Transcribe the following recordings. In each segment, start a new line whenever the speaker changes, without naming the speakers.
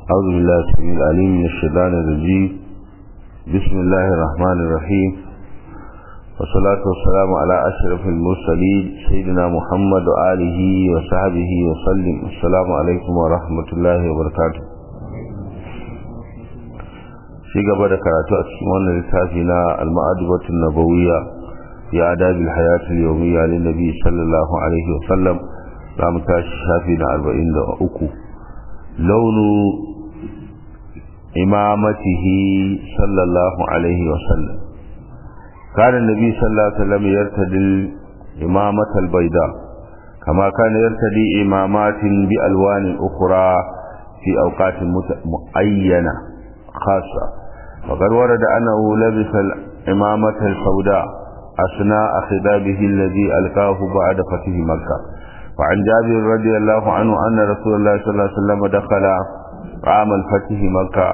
أعوذ بالله السميع العليم من الشيطان الرجيم بسم الله الرحمن الرحيم والصلاة والسلام على أشرف المرسلين سيدنا محمد وآله وصحبه وسلم السلام عليكم ورحمة الله وبركاته shi gaba da karatu a cikin wannan littafi na al-ma'adibatun nabawiyya ya adabil hayatul yawmiyya lin nabi sallallahu alaihi wa sallam za mu tashi shafi na 43 launu imamatihi sallallahu alaihi wa sallam كان النبي صلى الله عليه وسلم يرتدي الإمامة البيضاء كما كان يرتدي إمامات بألوان أخرى في أوقات معينة خاصة وقد ورد أنه لبس الإمامة السوداء أثناء خطابه الذي ألقاه بعد فتح مكة وعن جابر رضي الله عنه أن رسول الله صلى الله عليه وسلم دخل عام الفتح مكة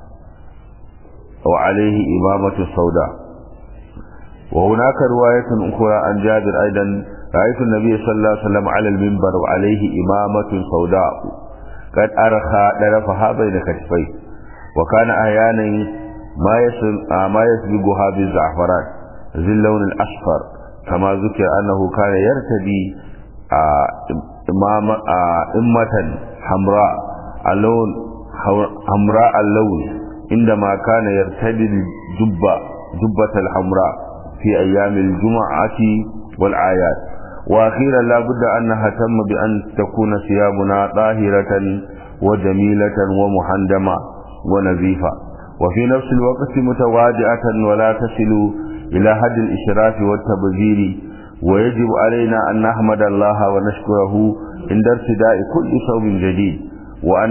وعليه إمامة السوداء وهناك رواية أخرى عن جابر أيضا رأيت النبي صلى الله عليه وسلم على المنبر وعليه إمامة سوداء قد أرخى درفها بين كتفيه وكان أحيانا ما ما يسبقها بالزعفران ذي اللون الأصفر كما ذكر أنه كان يرتدي إمام إمة حمراء اللون حمراء اللون عندما كان يرتدي الجبة جبة الحمراء في أيام الجمعة والعايات وأخيرا لا بد أن نهتم بأن تكون ثيابنا طاهرة وجميلة ومحندمة ونظيفة وفي نفس الوقت متواضعة ولا تصل إلى حد الإشراف والتبذير ويجب علينا أن نحمد الله ونشكره عند ارتداء كل ثوب جديد وأن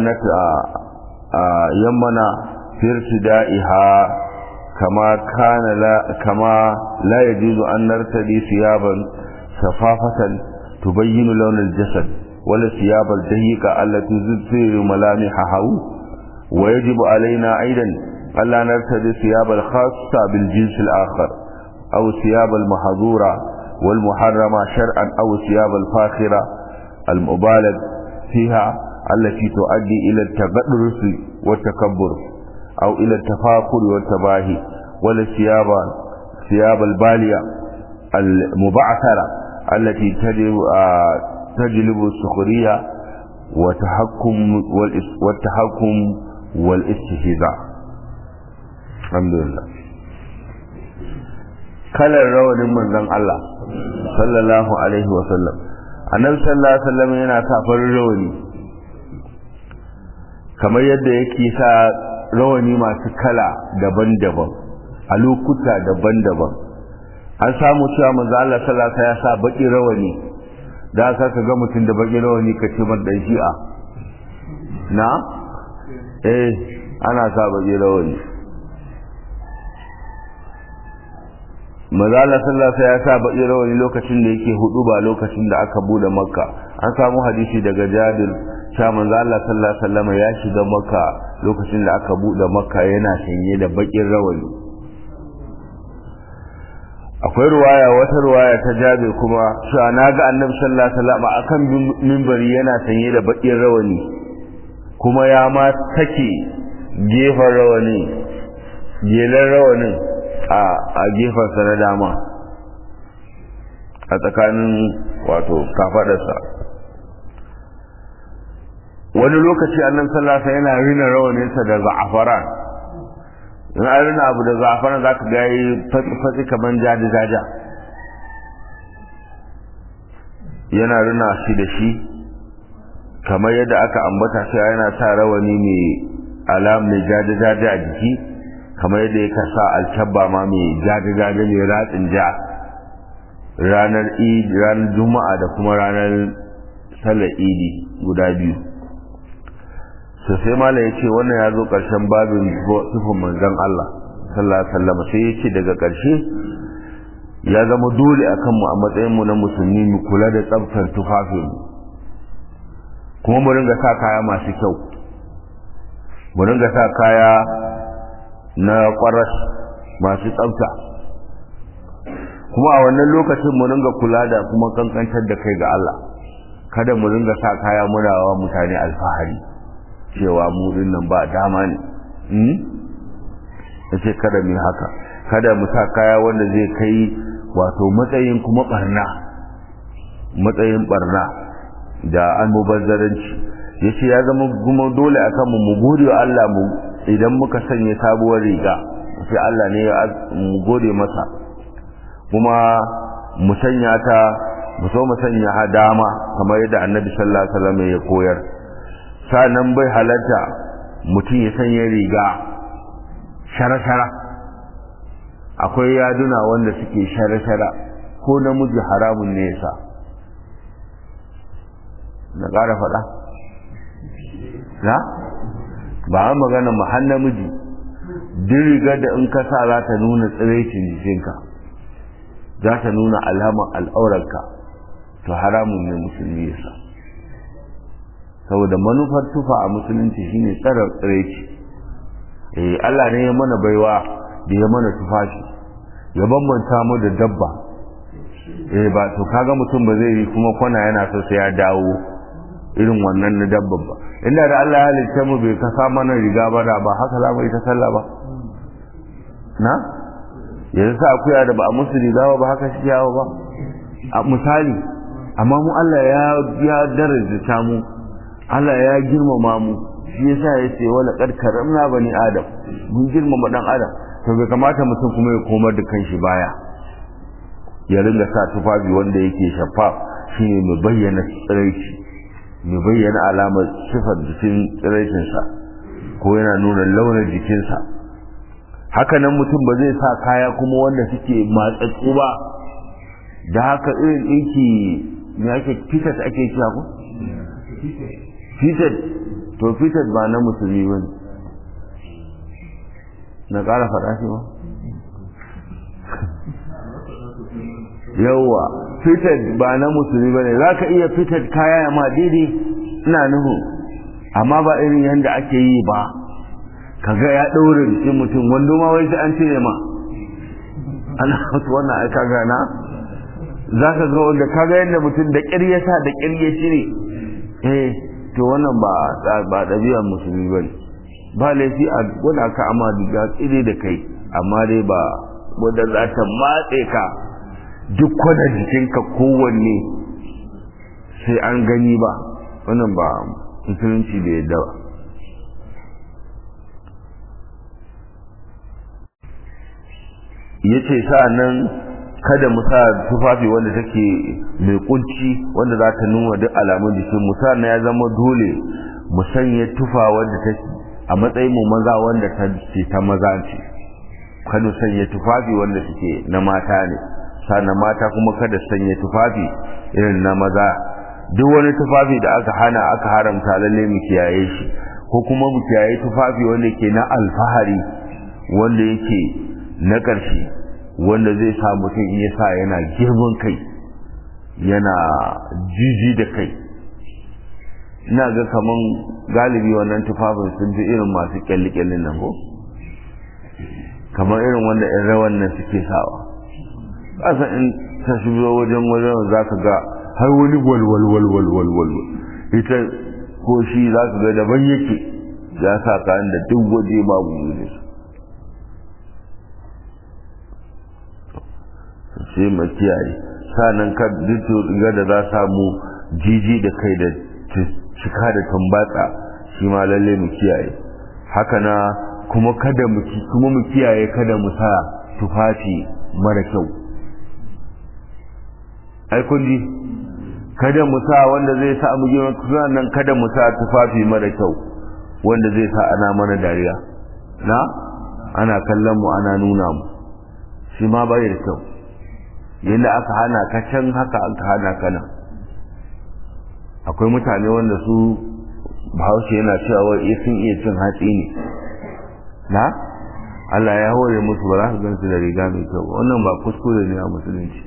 يمنا في ارتدائها كما كان لا كما لا يجوز أن نرتدي ثيابا شفافة تبين لون الجسد ولا الثياب الضيقة التي تظهر ملامحها ويجب علينا أيضا ألا نرتدي الثياب الخاصة بالجنس الآخر أو الثياب المحظورة والمحرمة شرعا أو الثياب الفاخرة المبالغ فيها التي تؤدي إلى التبرس والتكبر أو إلى التفاخر والتباهي ولا الثياب ثياب البالية المبعثرة التي تجلب, تجلب السخرية وتحكم والتحكم والاستهزاء الحمد لله kalar rawanin manzon Allah sallallahu alaihi wa sallam annabi sallallahu alaihi wa sallam yana sa farin rawani kamar yadda yake sa rawani masu kala daban-daban a lokuta daban-daban an samu cewa manzo Allah sallallahu alaihi ya sa baki rawani da aka ka ga mutum da baki rawani ka ce man dan shi'a na eh ana sa baki rawani manzo Allah sallallahu alaihi ya sa baki rawani lokacin da yake hudu ba lokacin da aka bude makka an samu hadisi daga Jabir cewa manzo Allah sallallahu alaihi wasallam ya shiga makka lokacin da aka bude makka yana sanye da bakin rawani akwai ruwaya wata ruwaya ta jabe kuma cewa naga annabi sallallahu alaihi wasallam akan minbari yana sanye da bakin rawani kuma ya ma take gefen rawani gelan rawanin a a gefen sa na dama a tsakanin wato kafadarsa wani lokaci annabi sallallahu alaihi yana rina rawaninsa da za'afaran in an rina abu da za'afaran zaka ga yi fatsi kaman jadi jaja yana rina shi da shi kamar yadda aka ambata shi yana sa rawani mai alam mai jadi jaja a jiki kamar yadda yake sa alkabba ma mai jadi jaja mai ratsin ja ranar idi ranar juma'a da kuma ranar sallar idi guda biyu to sai malam ya ce wannan ya zo ƙarshen babin sufin manzon Allah sallallahu alaihi wasallam sai ya ce daga ƙarshe ya zama dole a kanmu a matsayin mu na musulmi mu kula da tsaftar tufafin mu kuma mu ringa sa kaya masu kyau mu ringa sa kaya na ƙwaras masu tsafta kuma a wannan lokacin mu ringa kula da kuma kankantar da kai ga Allah kada mu ringa sa kaya muna wa mutane alfahari cewa mu nan ba dama ne ya ce kada mu haka kada mu sa kaya wanda zai kai wato matsayin kuma barna matsayin barna da almubazzaranci ya ce ya zama kuma dole a kanmu mu gode wa Allah mu idan muka sanya sabuwar riga sai Allah ne ya mu gode masa kuma mu sanya ta mu so mu sanya ha dama kamar yadda annabi sallallahu alaihi wasallam ya koyar sanan bai halatta mutum ya sanya riga shara-shara akwai yaduna wanda suke shara-shara ko namiji haramun ne yasa na ƙara faɗa na ba a magana ma har namiji duk rigar da in ka sa za ta nuna tsiraicin jikinka za ta nuna alamar al'aurarka to haramun ne musulmi yasa saboda manufar tufa a musulunci shine tsara tsiraici eh Allah ne ya mana baiwa da ya mana tufafi ya bambanta mu da dabba eh ba to kaga mutum ba zai yi kuma kwana yana so sai ya dawo irin wannan na dabba ba inda da Allah ya halitta mu bai kasa mana riga ba da ba haka za mu yi ta sallah ba na yanzu sa akuya da ba a musu riga ba haka shi yawo ba a misali amma mu Allah ya ya daraja mu Allah ya girmama mu shi yasa ya ce wala qad karamna bani adam mun girmama dan adam to bai kamata mutum kuma ya komar da kanshi baya ya ringa sa tufafi wanda yake shafa shine mai bayyana tsiraici mai bayyana alamar sifar jikin tsiraicinsa ko yana nuna launin jikinsa haka nan mutum ba zai sa kaya kuma wanda suke matsatsu ba da haka irin ɗinki me ake fitat ake cewa ko fitat to fitat ba na musulmi ba na ƙara faɗa shi ba yawwa fitat ba na musulmi ba ne za ka iya fitat kaya ma daidai ina nuhu amma ba irin yadda ake yi ba kaga ya ɗaure jikin mutum wando ma wai sai an cire ma ana wasu wannan aika gana za ka ga wanda kaga yadda mutum da ƙyar ya sa da ƙyar ya cire eh to wannan ba ba ɗabi'ar musulmi ba ne ba laifi a gwada ka amma diga tsire da kai amma dai ba wadda za ta matse ka duk kwada jikinka kowanne sai an gani ba wannan ba musulunci da yadda ba ya ce nan kada mu sa tufafi wanda take mai kunci wanda za ta nuna duk alamun jikin mu na ya zama dole mu sanya tufa wanda take a matsayin mu maza wanda ta ce ta maza ce kada sanya tufafi wanda suke na mata ne sannan mata kuma kada sanya tufafi irin na maza duk wani tufafi da aka hana aka haramta lalle mu kiyaye shi ko kuma mu kiyaye tufafi wanda ke na alfahari wanda yake na ƙarshe wanda zai sa mutum in ya sa yana girman kai yana jiji da kai ina ga kaman galibi wannan tufafin sun fi irin masu kyalli-kyallin nan ko kamar irin wanda in rawan nan suke sawa ƙasa in ta shigo wajen wajen za ka ga har wani walwalwalwalwalwal ita ko shi za ka ga daban yake ya sa kayan da duk waje babu ne sai mu kiyaye sanan ka duk ga da za samu jiji da kai da cika da tambatsa shi ma lalle mu kiyaye haka na kuma kada mu kuma mu kiyaye kada mu sa tufafi mara kyau ai kun ji kada mu sa wanda zai sa mu girma nan kada mu sa tufafi mara kyau wanda zai sa ana mana dariya na ana kallon mu ana nuna mu shi ma bai da kyau yadda aka hana ka can haka aka hana ka nan akwai mutane wanda su bahaushe yana cewa wai sun iya cin hatsi ne na Allah ya hore musu ba za su gansu da riga mai kyau wannan ba kuskure ne a musulunci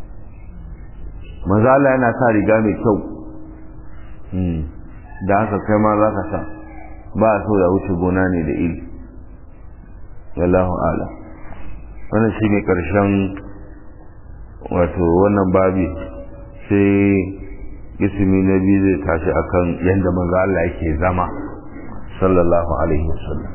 maza Allah yana sa riga mai kyau da haka kai ma za ka sa ba a so ya wuce gona ne da iri wallahu ala wannan shi ne ƙarshen wato wannan babi sai ismi na biyu zai tashi akan yadda maza Allah yake zama sallallahu alaihi wasallam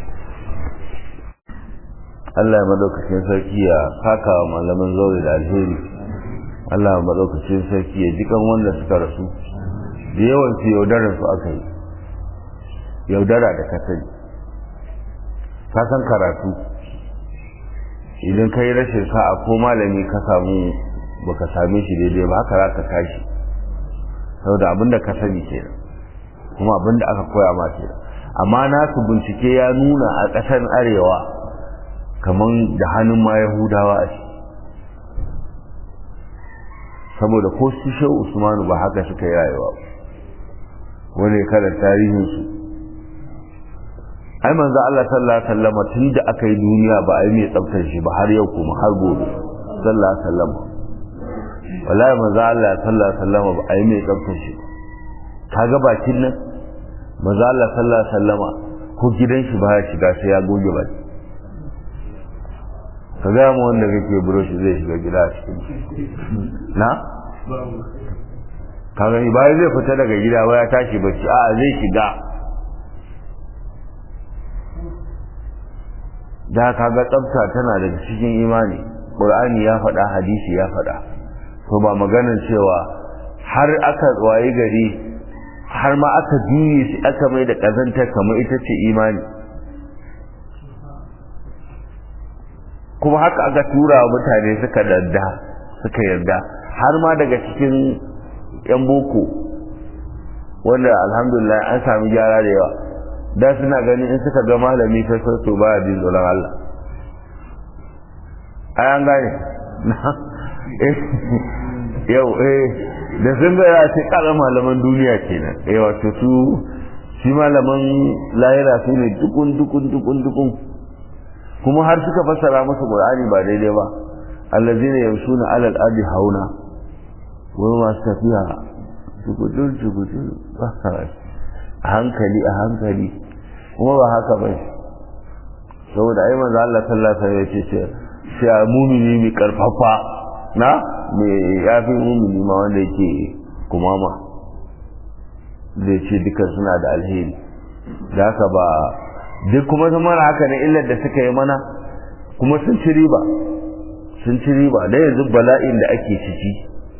Allah ya madaukakin sarki ya saka wa malaman zaure da alheri Allah ya madaukakin sarki ya jikan wanda suka rasu da yawan su yaudarar su aka yi yaudara da kasari ka san karatu idan ka yi rashin sa'a ko malami ka samu baka same shi daidai ba haka za ka tashi saboda abin da ka sani kenan kuma abin da aka koya ma kenan amma nasu bincike ya nuna a ƙasar arewa kamar da hannun ma yahudawa a shi saboda ko su shehu usmanu ba haka suka yi rayuwa wani kalar tarihinsu ai manzo Allah sallallahu alaihi wasallam tunda aka yi duniya ba ai mai tsaftar shi ba har yau kuma har gobe sallallahu alaihi wasallam wallahi manzo Allah sallallahu alaihi wasallam ba ai mai tsaftar shi kaga bakin nan manzo Allah sallallahu alaihi wasallam ko gidan shi ba ya shiga sai ya goge baki ka ga mu wanda kake buroshi zai shiga gida a cikin na ka gani bayan zai fita daga gida ba ya tashi bacci a'a zai shiga da kaga tsafta tana daga cikin imani qur'ani ya faɗa hadisi ya faɗa to ba maganar cewa har aka waye gari har ma aka juye shi aka mai da kazanta kamar ita ce imani kuma haka aka tura wa mutane suka dadda suka yarda har ma daga cikin yan boko wanda alhamdulillah an sami gyara da yawa da suna ganin in suka ga malami sai sai to baya jin tsoron Allah ai an gane yau eh da sun ga ya ce kala malaman duniya kenan eh wato su shi malaman lahira su ne dukun dukun dukun dukun kuma har suka fassara musu qur'ani ba daidai ba allazina yamshuna alal ardi hauna wani masu tafiya jugudur jugudur a hankali a hankali kuma ba haka ba saboda ai manzo Allah sallallahu alaihi wasallam ya ce sai mumini mai karfafa na mai yafi mumini ma wanda yake kumama zai ce duka suna da alheri da haka ba duk kuma sun mana haka ne illar da suka yi mana kuma sun ci riba sun ci riba da yanzu bala'in da ake ciki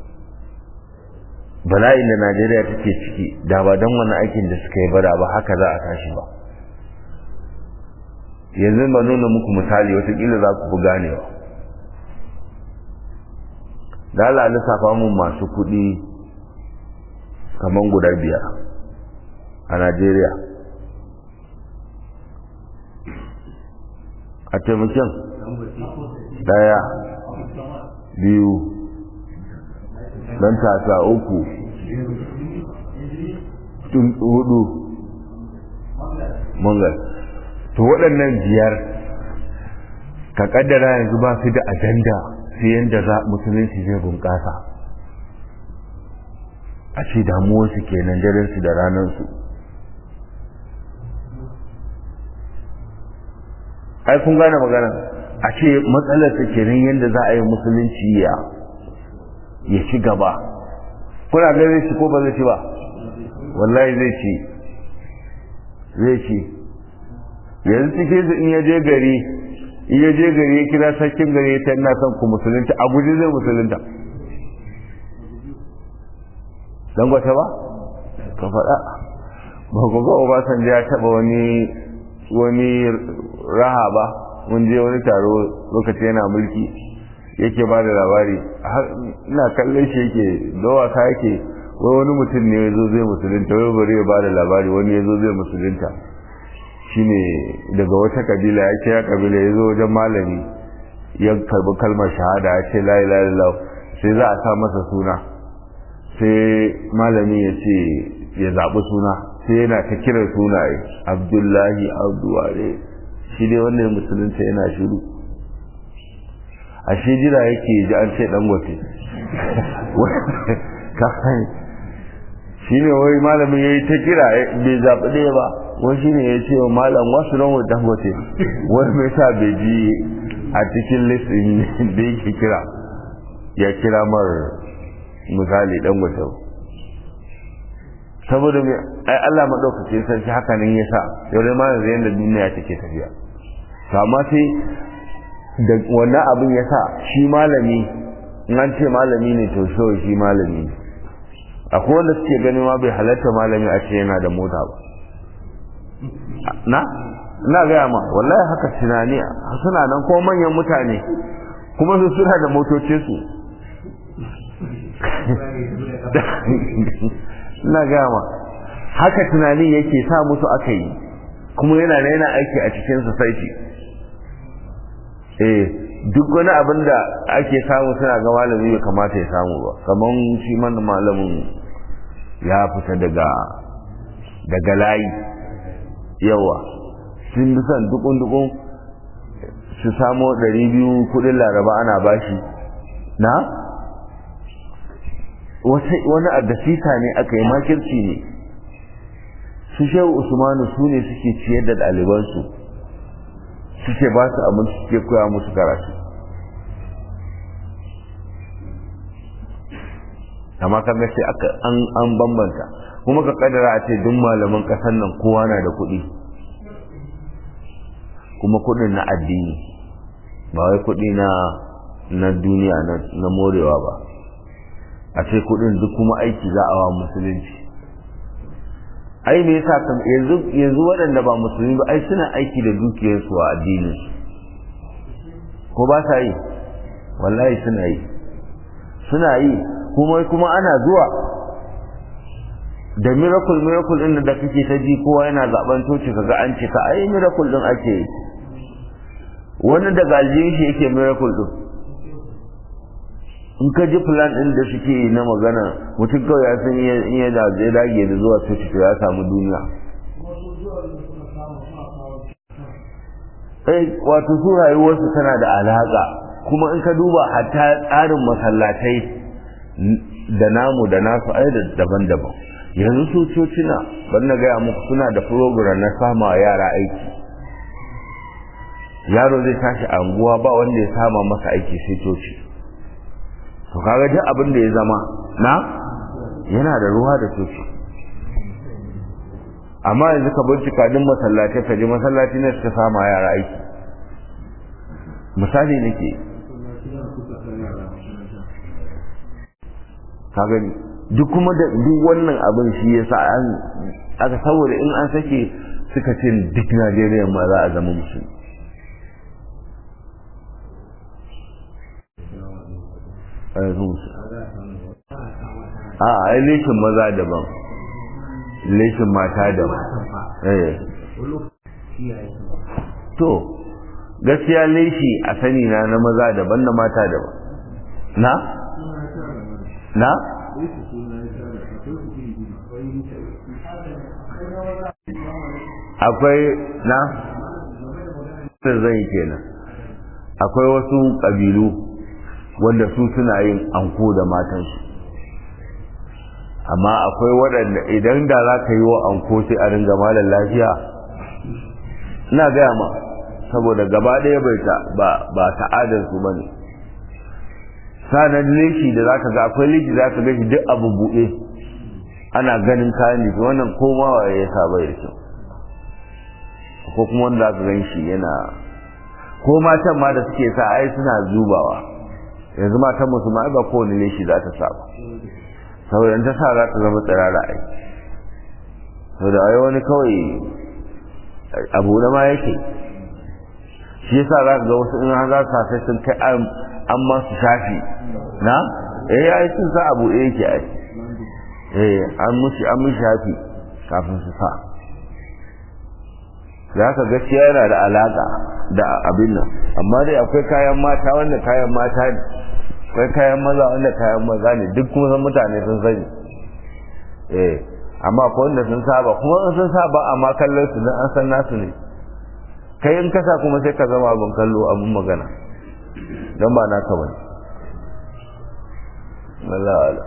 bala'in da Najeriya take ciki da ba don wannan aikin da suka yi bada ba haka za a tashi ba yanzu ba nuna muku misali watakila za ku fi ganewa da Allah lissafa mun masu kuɗi kamar guda biyar a Najeriya a taimakon daya biyu dan tasa uku hudu mungal to waɗannan biyar ka kaddara yanzu ba su da ajanda sai yadda za musulunci zai bunƙasa a ce damuwarsu kenan darensu da ranarsu ai kun gane magana a ce matsalar ta kenan yadda za a yi musulunci ya ya ci gaba kuna ga zai ci ko ba zai ci ba wallahi zai ci zai ci yanzu cikin su in ya je gari in ya je gari ya kira sarkin gari ya ina son ku musulunta a guji zai musulunta don gwata ba ka faɗa ba ku ga obasanjo ya taɓa wani wani raha ba mun je wani taro lokaci yana mulki yake ba da labari ina kallon shi yake dawa ka yake wai wani mutum ne ya zo zai musulunta wai bari ya ba da labari wani ya zo zai musulunta shine daga wata kabila ya ce ya kabila ya zo wajen malami ya karbi kalmar shahada ya ce la ilaha illallah sai za a sa masa suna sai malami ya ce ya zaɓi suna sai yana ta kiran sunaye abdullahi abduware shi dai wannan musulunta yana shiru a shi jira yake ji an ce dangote shi ne wai malamin ya yi ta kira bai zaɓi ɗaya ba wai shi ne ya ce wa malam wasu ran wa dangote wani mai sa bai ji a cikin listin da yake kira ya kira mar misali dangote saboda mai ai Allah madaukakin sarki haka nan ya sa yau dai ma yanzu yanda duniya take tafiya to amma sai da wannan abin ya sa shi malami in an ce malami ne to so shi malami ne akwai wanda suke ganin ma bai halatta malami a ce yana da mota ba na ina gaya ma wallahi haka tunani suna nan ko manyan mutane kuma su suna da motocinsu ina gaya ma haka tunanin yake sa musu aka yi kuma yana da yana aiki a cikin society eh duk wani abin da ake samu suna ga malami bai kamata ya samu ba kamar shi mana malamin ya fita daga daga layi yawa sun bi son dukun-dukun su samo ɗari biyu kudin laraba ana bashi na wani addasita ne aka yi makirci ne su shehu usmanu su ne suke ciyar da ɗalibansu suke ba su abinci suke koya musu karatu amma kan sai aka an bambanta kuma ka kadara a ce duk malaman ƙasar nan kowa na da kuɗi kuma kuɗin na addini ba wai kuɗi na na duniya na morewa ba a ce kuɗin duk kuma aiki za a wa musulunci ai me yasa kan yanzu yanzu waɗanda ba musulmi ba ai suna aiki da dukiyarsu a addinin ko ba sa yi wallahi suna yi suna yi kuma kuma ana zuwa da miracle miracle din da kake ta ji kowa yana zaben toci kaga an ce ka ai miracle din ake yi wani daga aljihun shi yake miracle din in ka ji plan din da suke yi na magana mutum kawai ya san in ya da zai dage da zuwa coci to ya samu duniya eh wato su rayuwarsu tana da alaka kuma in ka duba hatta tsarin masallatai da namu da nasu ai da daban-daban yanzu su cocina ban na gaya muku suna da program na sama yara aiki yaro zai tashi anguwa ba wanda ya sama masa aiki sai coci to kaga duk abin da ya zama na yana da ruwa da coci amma yanzu ka bincika duk masallatai ka je masallaci ne suka sama yara aiki misali nake ka gani duk kuma da duk wannan abin shi yasa an aka saboda in an sake suka ce duk Najeriya ma za a zama musulmi a ai leshin maza daban leshin mata daban eh to gaskiya leshi a sani na na maza daban na mata daban na na akwai na zai kenan akwai wasu ƙabilu wanda su suna yin anko da matansu amma akwai waɗanda idan da za ka yi wa anko sai a ringa malar lafiya ina gaya ma saboda gaba ɗaya bai ta ba ta'adarsu ba ne sanar leshi da za ka ga akwai leshi za ka gashi duk abu buɗe ana ganin kayan jiki wannan komawa ya sa bai da kyau ko kuma wanda za ka gan shi yana ko matan ma da suke sa ai suna zubawa yanzu matan musulma ba kowane leshi za ta sa ba saboda in ta sa za ta zama tsirara ai saboda ai wani kawai abu na ma yake shi yasa za ka ga wasu in za su sai sun kai an ma su shafi na eh ai sun sa abu eh yake ai eh an mushi an mushi shafi kafin su sa za ka gaskiya yana da alaka da abin nan amma dai akwai kayan mata wanda kayan mata ne akwai kayan maza wanda kayan maza ne duk kuma san mutane sun sani eh amma akwai wanda sun saba kuma in sun saba amma kallon su dan an san nasu ne kai in kasa kuma sai ka zama abin kallo abin magana don ba naka bane Allah Allah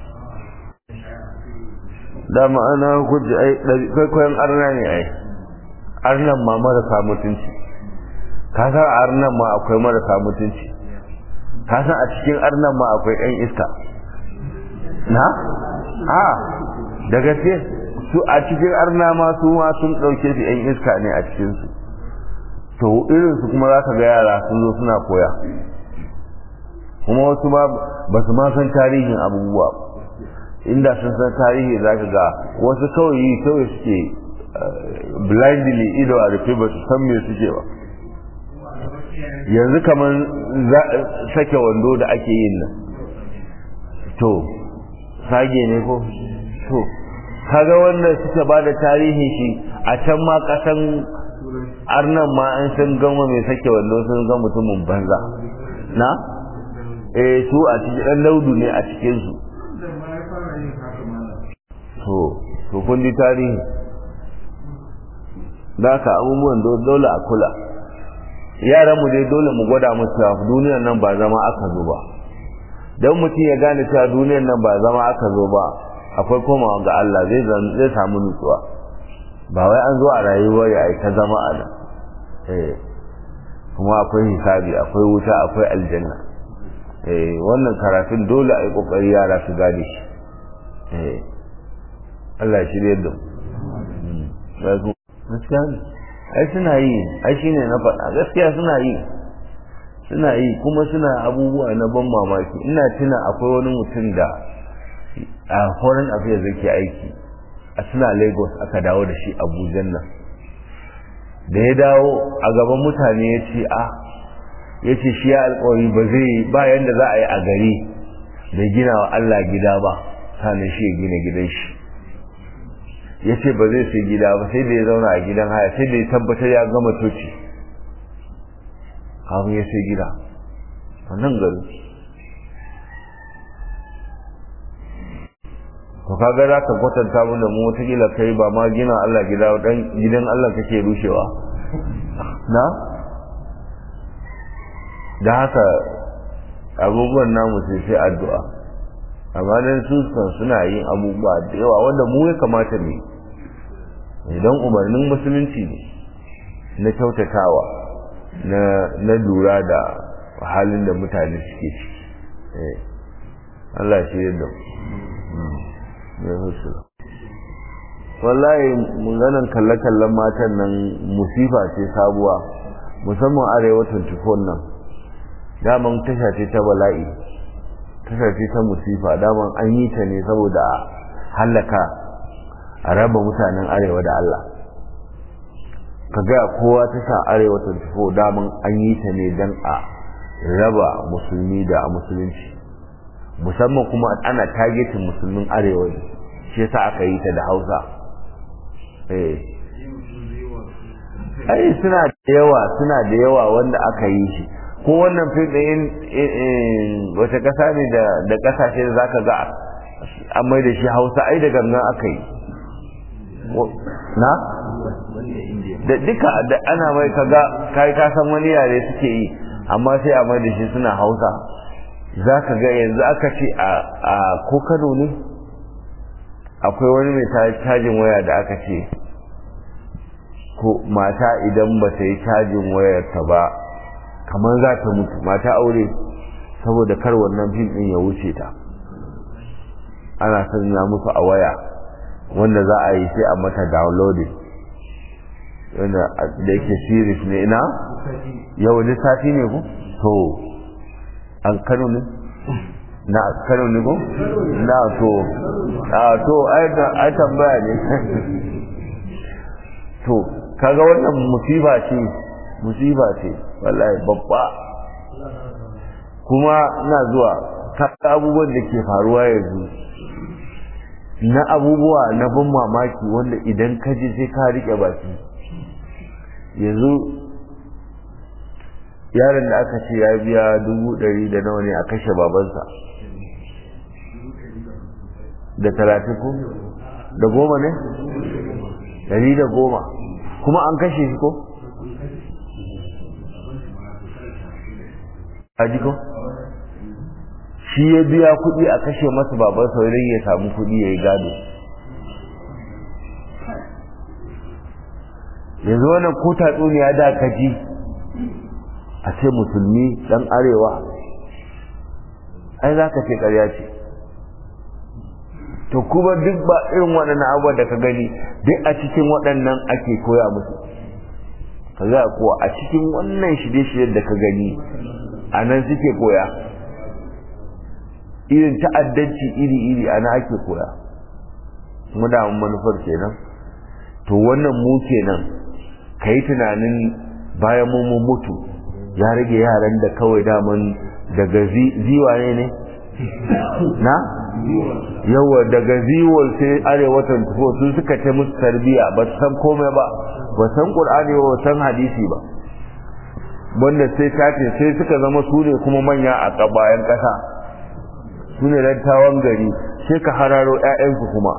dama ana hujja ai kwaikwayon arna ne ai arnan ma marasa mutunci ka san arnan ma akwai marasa mutunci ka san a cikin arnan ma akwai ɗan iska na a da gaske su a cikin arna ma su ma sun ɗauke su yan iska ne a cikinsu to irinsu kuma za ka ga yara sun zo suna koya kuma wasu ma ba su ma san tarihin abubuwa inda sun san tarihi za ka ga wasu kawai yi kawai suke blindly ido a rufe ba su san me suke ba yanzu kamar sake wando da ake yin nan to sage ne ko to kaga wanda suka ba da tarihin shi a can ma kasan arnan ma an san gama mai sake wando sun ga mutumin banza na eh su a cikin dan laudu ne a cikin su to to kun ji tarihi da ka abubuwan dole a kula yaran mu dai dole mu gwada musu cewa duniyar nan ba zama aka zo ba dan mutum ya gane cewa duniyar nan ba zama aka zo ba akwai komawa ga Allah zai zai samu nutsuwa ba wai an zo a rayuwar ya ta zama a nan eh kuma akwai hisabi akwai wuta akwai aljanna eh wannan karatun dole a yi kokari yara su gane shi eh Allah ya shirye da mu gaskiya ne ai suna yi ai shine na faɗa gaskiya suna yi suna yi kuma suna abubuwa na ban mamaki ina tuna akwai wani mutum da a foreign affairs yake aiki a suna lagos aka dawo da shi abuja nan da ya dawo a gaban mutane ya ce a ya ce shi ya alkawari ba zai ba yadda za a yi a gari da gina wa allah gida ba sannan shi ya gina gidan shi ya ce ba zai sai gida ba sai da ya zauna a gidan haya sai da ya tabbatar ya gama toci kafin ya sai gida a nan gari to kaga za ka kwatanta mu da mu wataƙila kai ba ma gina Allah gida dan gidan Allah kake rushewa na da haka abubuwan namu sai sai addu'a amma dan su suna yin abubuwa da yawa wanda mu ya kamata ne idan umarnin musulunci ne na kyautatawa na na lura da halin da mutane suke ciki Allah shi yadda wallahi maganan kalle-kallen matan nan musifa ce sabuwa musamman arewa 24 nan daman tasha ce ta bala'i tasha ce ta musifa daman an yi ta ne saboda hallaka a raba mutanen arewa da Allah ka ga kowa tasha arewa 24 daman an yi ta ne don a raba musulmi da musulunci musamman kuma ana targetin musulmin arewa ne shi yasa aka yi ta da hausa eh ai suna da yawa suna da yawa wanda aka yi shi ko wannan fim ɗin wata ƙasa ne da ƙasashe da zaka ga an mai da shi hausa ai da gangan aka yi na da duka da ana mai kaga kai ka san wani yare suke yi amma sai a mai da shi suna hausa za ka ga yanzu aka ce a ko kano ne akwai wani mai cajin waya da aka ce ko mata idan ba ta yi cajin wayarta ba kamar za ta mutu mata aure saboda kar wannan fim din ya wuce ta ana sanya musu a waya wanda za a yi sai a mata downloading wanda da yake series ne ina yau lissafi ne ku to an kano ne na kano ne ko na to a to ai tambaya ne to kaga wannan musiba ce musiba ce wallahi babba kuma ina zuwa kaga abubuwan da ke faruwa yanzu na abubuwa na ban mamaki wanda idan ka ji sai ka rike baki yanzu yaron da aka ce ya biya dubu ɗari da nawa ne a kashe babansa da talatin ko da goma ne ɗari da goma kuma an kashe shi ko a jiko shi ya biya kuɗi a kashe masa babansa wajen ya samu kuɗi ya yi gado yanzu wannan ko tatsuniya da kaji a ce musulmi dan arewa ai za ka ce ƙarya ce to kuma duk ba irin waɗannan abubuwan da ka gani duk a cikin waɗannan ake koya musu ka za ko a cikin wannan shirye-shiryen da ka gani a nan suke koya irin ta'addanci iri-iri a nan ake koya mu da manufar kenan to wannan mu kenan ka yi tunanin bayan mu mutu ya rage yaran da kawai daman daga ziwa ne ne na yawa daga ziwol sai arewatan tufo sun suka ce musu tarbiya ba su san komai ba ba san qur'ani ba san hadisi ba wanda sai tace sai suka zama su ne kuma manya a bayan kasa su ne dattawan gari sai ka hararo 'ya'yansu kuma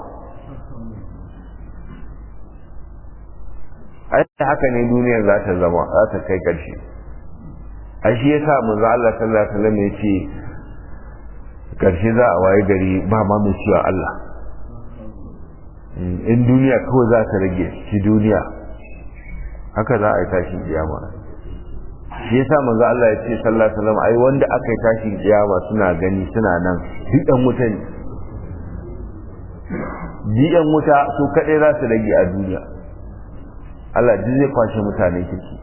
ai haka ne duniyar za ta zama za ta kai ƙarshe a shi yasa manzo Allah sallallahu alaihi wasallam ya ce ƙarshe za a waye gari ba ma mai cewa Allah in duniya kawai za ta rage shi duniya haka za a yi tashin kiyama shi yasa manzo Allah ya ce sallallahu alaihi wasallam ai wanda aka yi tashin kiyama suna gani suna nan duk ɗan wuta ne duk wuta su kaɗai za su rage a duniya Allah duk zai kwashe mutane kirki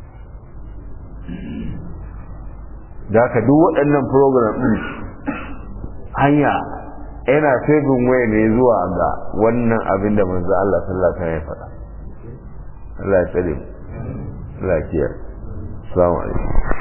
da haka duk waɗannan program ɗin hanya yana febin waya ne zuwa ga wannan abin da manzo Allah sallallahu alaihi wasallam ya faɗa Allah ya tsare mu Allah ya kiyaye assalamu alaikum